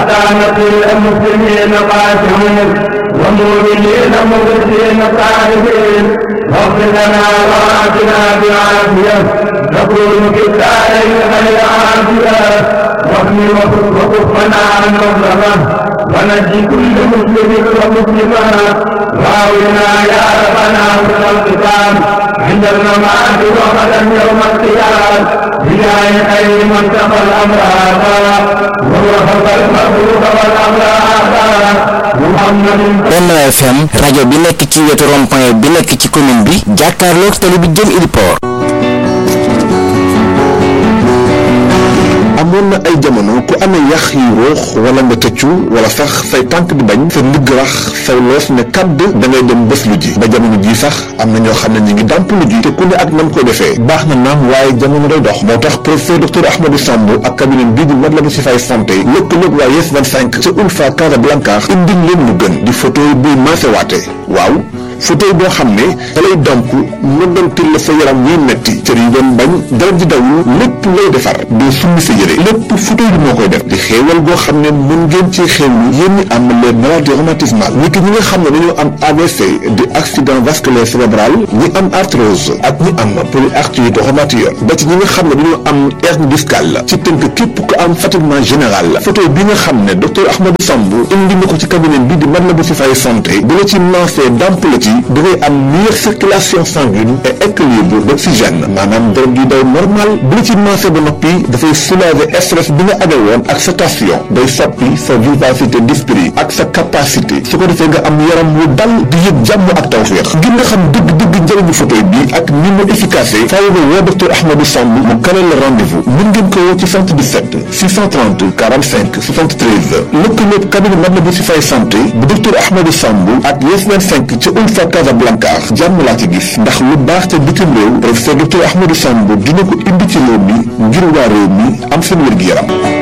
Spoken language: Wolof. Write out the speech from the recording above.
وكانت المسلمين قاسمين ومؤمنين مخلصين صالحين واغفر لنا وآتنا بعافية نكون في الدارين خير عافية واحمي وكفنا عن مظلمة ونجي كل مسلم ومسلمة واولنا يا ربنا من القتال عند الممات وغدا يوم القيامة بجاه خير من تقى الأمراض وهو فوق المخلوق والأمراض محمد Benno FM rajo bi nekk ci wetu rond-point bi nekk ci commune bi jàkkaarloog tali bi jëm Idipor amoon na ay jamono ku amee yax yu ruux wala nga tëccu wala sax say tànk di bañ sa ndigg rax say loos ne kàdd da ngay dem bés lu ji ba jamono ji sax am na ñoo xam ne ñu ngi dàmp lu ji te ku ne ak nam koy defee baax na naam waaye jamono day dox moo tax professeur docteur Ahmadou Samb ak cabinet bii di Matlaboul Chifaay santé lëkkaloog waa Yes 25 ca Ulfa Casablanca indil leen lu gën di photo buy maasewaate waaw fauteuil boo xam ne da lay damp nëbbantil la sa yaram wiy metti cër yi doon bañ dara ji dawul lépp lay defar doo summi sa yére lépp fauteuil bi moo koy def di xéewal goo xam ne mun ngeen ci xéewlu yéen ñi am les maladies rhumatismales ñi ki ñi nga xam ne dañoo am AVC di accident vasculaire cérébral ñi am arthrose ak ñi am polyarthrite rhumatoïde ba ci ñi nga xam ne dañoo am hernie discale ci tënk képp ku am fatiguement général fauteuil bi nga xam ne docteur Ahmadou Samb indi na ko ci cabinet bi di Matlaboul Chifaay santé bu la ci maasee damp la ci da ngay am meilleure circulation sanguine et équilibre d'oxygène maanaam deret gi daw normal bu la ci maasee ba noppi dafay soulager stress bi nga amee woon ak sa tension day soppi sa vivacité d'esprit ak sa capacité su ko defee nga am yaram wu dal di yëg jàmm ak tawféex ngir nga xam dëgg-dëgg njëriñu fauteuil bi ak ni mu efficace faaw nga woo docteur Ahmadou Samb mu kaneel la rendez-vous mën ngeen ko woo ci 77 630 45 73 lëkkaloog cabinet Matlaboul Chifaay santé bu docteur Ahmadou Samb ak Yes 25 ca Ulfa Casablanca jàmm laa ci gis ndax lu baax te bitim réew professeur docteur Ahmadou Samb dina ko indi ci réew mi ngir waa réew mi am seen wér-gi-yaram